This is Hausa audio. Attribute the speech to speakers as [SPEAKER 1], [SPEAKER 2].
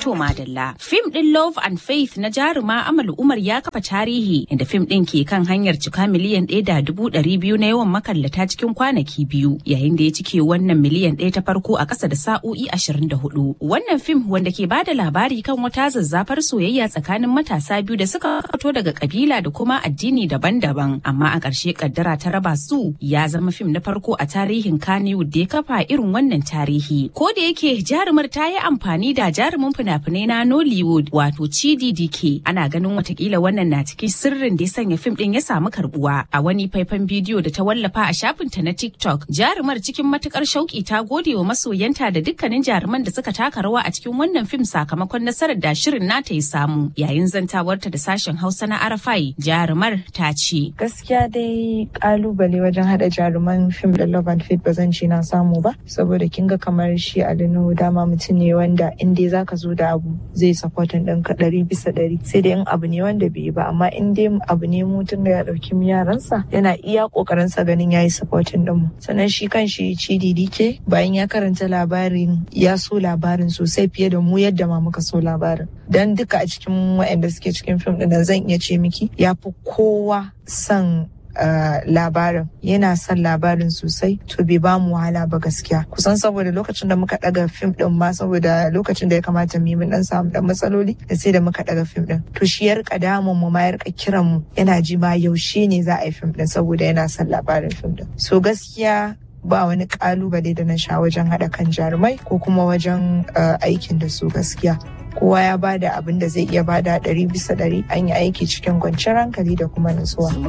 [SPEAKER 1] To madalla. Fim ɗin Love and Faith na jaruma Amal Umar ya kafa tarihi inda fim ɗin ke kan hanyar cika miliyan ɗaya da dubu ɗari biyu na yawan makallata cikin kwanaki biyu yayin da ya cike wannan miliyan ɗaya ta farko a ƙasa da sa'o'i ashirin da hudu. Wannan fim wanda ke bada labari kan wata zazzafar soyayya tsakanin matasa biyu da suka fito daga kabila da kuma addini daban-daban amma a ƙarshe kaddara ta raba su ya zama fim na farko a tarihin Kannywood da ya kafa irin wannan tarihi. Ko da yake jarumar ta yi amfani da jarumin fina-finai na Nollywood wato Chidi Dike ana ganin watakila wannan na cikin sirrin da ya sanya fim din ya samu karbuwa a wani faifan bidiyo da ta wallafa a shafinta na TikTok jarumar cikin matukar shauki ta gode wa masoyanta da dukkanin jaruman da suka taka rawa a cikin wannan fim sakamakon nasarar da shirin nata ya samu yayin zantawarta da sashen Hausa na Arafai jarumar ta ce
[SPEAKER 2] gaskiya dai kalubale wajen hada jaruman fim da Love and Faith ba zan ce na samu ba saboda kin ga kamar shi Adino dama mutum ne wanda in dai zaka zo da abu zai supportin ɗinka ɗari bisa ɗari sai dai in abu ne wanda bai yi ba amma in dai abu ne mutum da ya ɗauki yaransa yana iya ƙoƙarin sa ganin yayi supportin ɗin mu sannan shi kan shi Chidi Dike bayan ya karanta labarin ya so labarin sosai fiye da mu yadda ma muka so labarin dan duka a cikin waɗanda suke cikin fim ɗin zan iya ce miki ya fi kowa son Uh, labarin yana son labarin sosai to bai ba mu wahala ba gaskiya kusan saboda lokacin da muka daga fim din ma saboda lokacin da ya kamata mu yi mun dan samu dan matsaloli da sai da muka daga fim din to shi ya rika damun mu ma ya rika kiran mu yana ji ma yaushe ne za a yi fim din saboda yana son labarin fim din so gaskiya ba wani kalubale da na sha wajen haɗa kan jarumai ko kuma wajen uh, aikin da su gaskiya kowa ya bada abin da zai iya bada ɗari bisa ɗari an yi aiki cikin kwanciyar hankali da kuma nutsuwa.